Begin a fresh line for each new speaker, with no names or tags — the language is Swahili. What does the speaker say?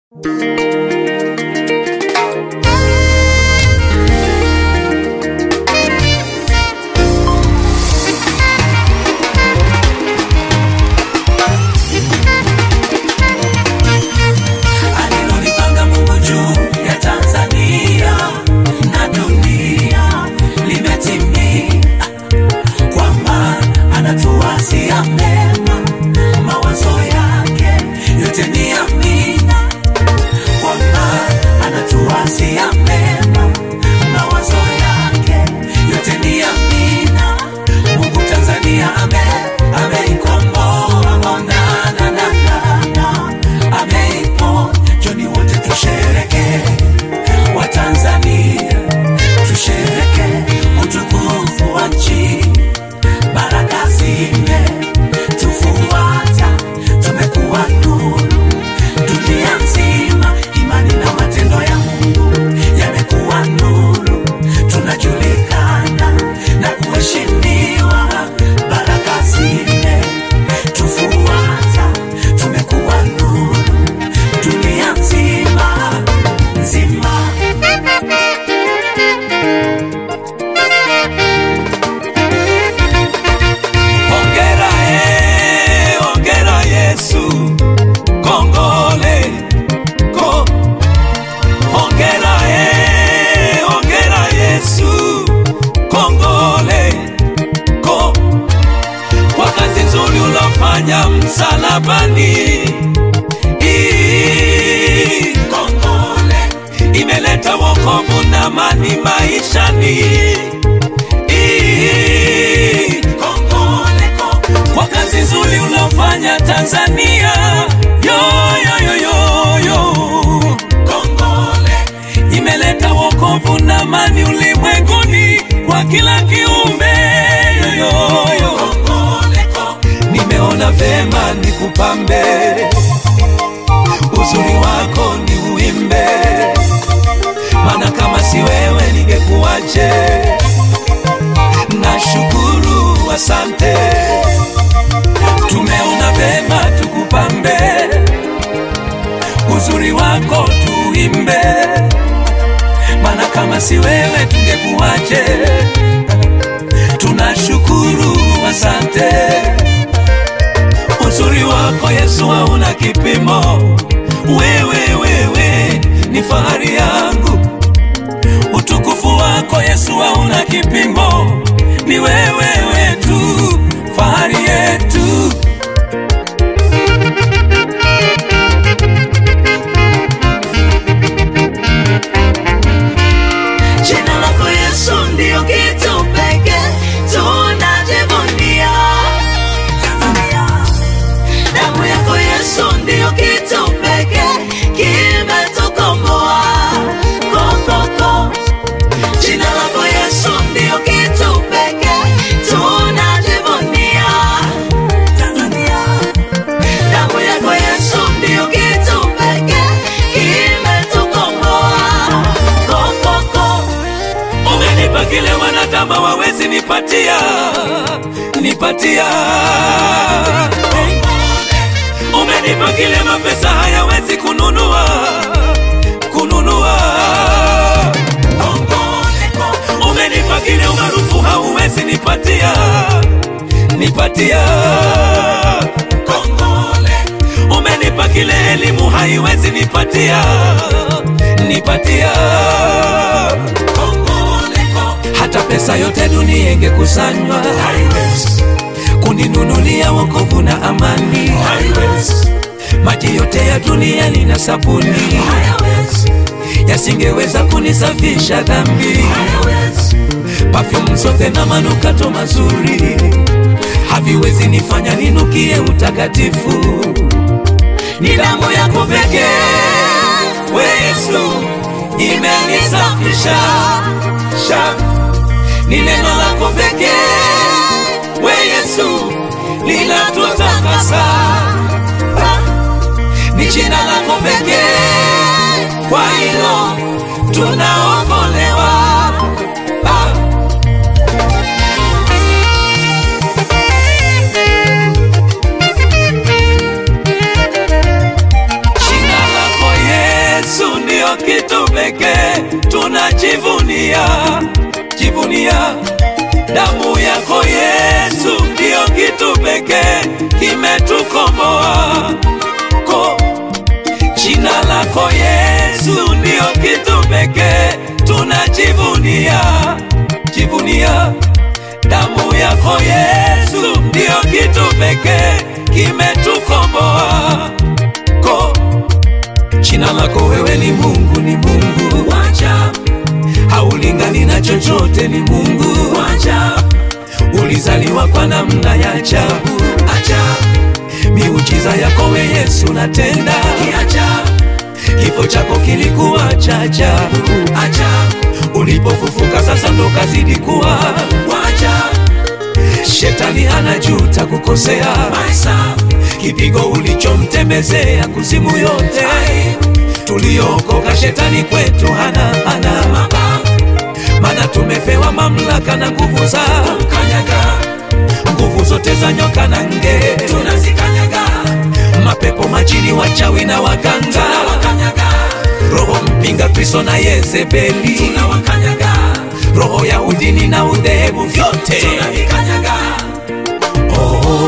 alilolipanga Mungu juu ya Tanzania na dunia limetimia, kwamba anatuwazia mema, mawazo yake yote ni amina, kwamba anatuwazia mema, mawazo yake yote ni amina. Mungu Tanzania ame ameikomboa, oh, na, na, na, na, na. ameipo joni wote tushereke wa Tanzania tushereke utukufu wa nchi baraka zime tufuata tumekuwa nuru dunia nzima imani na matendo ya Mungu yamekuwa nuru tunajulikana na kuheshimiwa baraka zime tufuata tumekuwa nuru dunia nzima nzima Hongera eh, hongera Yesu, kongole ko. Hongera eh, hongera Yesu, kongole ko. Kwa kazi nzuri ulofanya msalabani. Ii, Kongole imeleta wokovu na amani maishani. Ii, Kongole ko kwa kazi nzuri unaofanya Tanzania. Yo, yo, yo, yo, yo. Kongole imeleta wokovu na amani ulimwenguni kwa kila kiumbe. Yo, yo, yo. Kongole ko nimeona vema nikupambe, uzuri wako ni uimbe, maana kama si wewe ningekuwaje? Nashukuru, asante, tumeona vema tukupambe, uzuri wako tuimbe, maana kama si wewe tungekuwaje? Tunashukuru, asante, uzuri wako Yesu hauna kipimo, wewe wewe ni fahari yangu utukufu wako Yesu hauna kipimo, ni wewe wetu, fahari yetu.
Jina lako Yesu ndio kitu pekee tunajivunia. Tanzania. Damu yako Yesu ndio kitu pekee kimetukomboa. Ko, ko, ko. Jina lako Yesu ndio kitu pekee tunajivunia. Tanzania. Damu yako Yesu ndio kitu pekee kimetukomboa. Ko, ko, ko.
Umenipa kile wanadamu hawawezi nipatia, nipatia. Umenipa kile mapesa hayawezi kununua, kununua. Umenipa kile umaarufu hauwezi nipatia, nipatia. Umenipa kile elimu haiwezi nipatia, nipatia. Hata pesa yote dunia ingekusanywa kuninunulia wokovu na amani. Maji yote ya dunia nina sabuni yasingeweza kunisafisha dhambi. Perfume zote na manukato mazuri haviwezi nifanya ninukie utakatifu. Ni damu yako pekee, we Yesu, imenisafisha sha. Ni neno lako pekee, we Yesu, linatutakasa. Ni jina lako pekee, kwa hilo tunaokolewa. Ah. Jina lako ndiyo kitu pekee tunajivunia, jivunia. Damu yako Yesu ndiyo kitu pekee kimetukomboa ko Jina lako Yesu ndiyo kitu pekee tunajivunia, jivunia. Damu yako Yesu ndiyo kitu pekee kimetukomboa. Ko jina lako wewe ni Mungu, ni Mungu waja, haulingani na chochote, ni Mungu waja, ulizaliwa kwa namna ya ajabu, ajabu miujiza yako we Yesu natenda kiajabu, kifo chako kilikuwa cha ajabu ajabu, ulipofufuka sasa ndo kazidi kuwa wajabu. Shetani anajuta kukosea maisa, kipigo ulichomtembezea kuzimu yote tuliokoka, shetani kwetu hana hana mabavu, maana tumepewa mamlaka na nguvu za kumkanyaga nguvu zote za nyoka na nge tunazikanyaga, mapepo majini, wachawi na waganga tunawakanyaga, roho mpinga Kristo na Yezebeli tunawakanyaga, roho ya udini na udhehebu vyote tunavikanyaga. Oh,